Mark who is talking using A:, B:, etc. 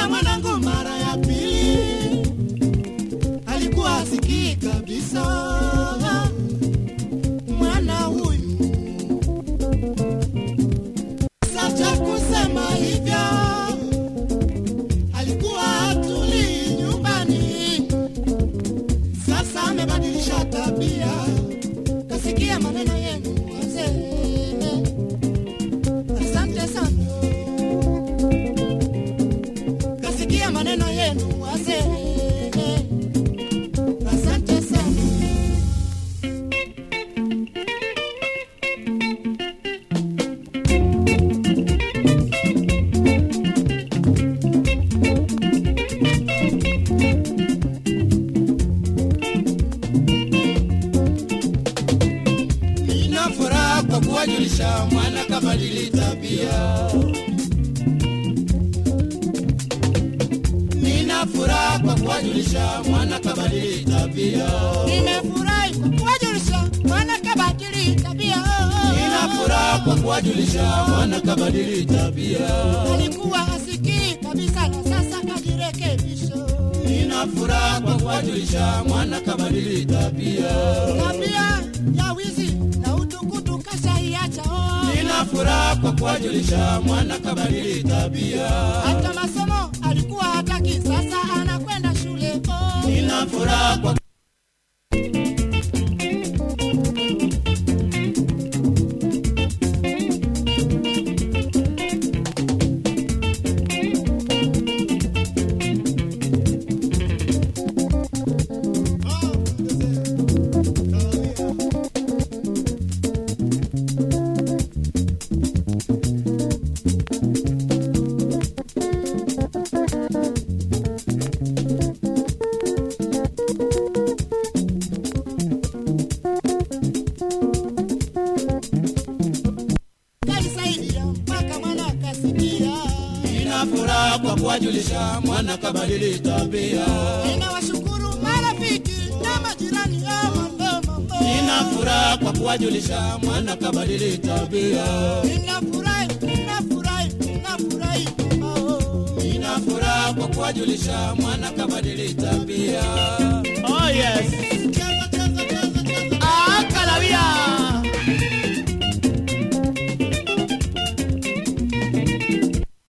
A: Kumsikia mwanangu mara ya pili, alikuwa asikii kabisa. Mwana huyu sacha kusema hivyo, alikuwa hatulii nyumbani, sasa amebadilisha tabia, kasikia maneno yenu wazee. Asante sana, kasikia maneno yenu wazee. Asante sana. Nina furaha kwa kuwajulisha mwana kabadili tabia. Nina furaha kwa kuwajulisha mwana kabadili tabia.
B: Nimefurahi kwa kuwajulisha mwana kabadili tabia.
A: Nina furaha kwa kuwajulisha mwana kabadili tabia.
B: Alikuwa asikii kabisa na sasa kajirekebisha.
A: Nina furaha kwa kuwajulisha mwana kabadili tabia.
B: Tabia ya wizi na utukutu kashaiacha. oh.
A: Nina furaha kwa kuwajulisha mwana kabadili tabia.
B: Hata masomo alikuwa hataki, sasa anakwenda shule. oh.
A: Nina furaha kwa
B: Kalisaidia mpaka mwana akasikia.
A: Nina furaha kwa kuwajulisha mwana kabadili tabia.
B: Ninawashukuru marafiki na majirani ya mama.
A: Nina furaha kwa kuwajulisha mwana kabadili tabia.
B: Ninafurahi, ninafurahi, ninafurahi mama. oh.
A: Nina furaha kwa kuwajulisha mwana kabadili tabia.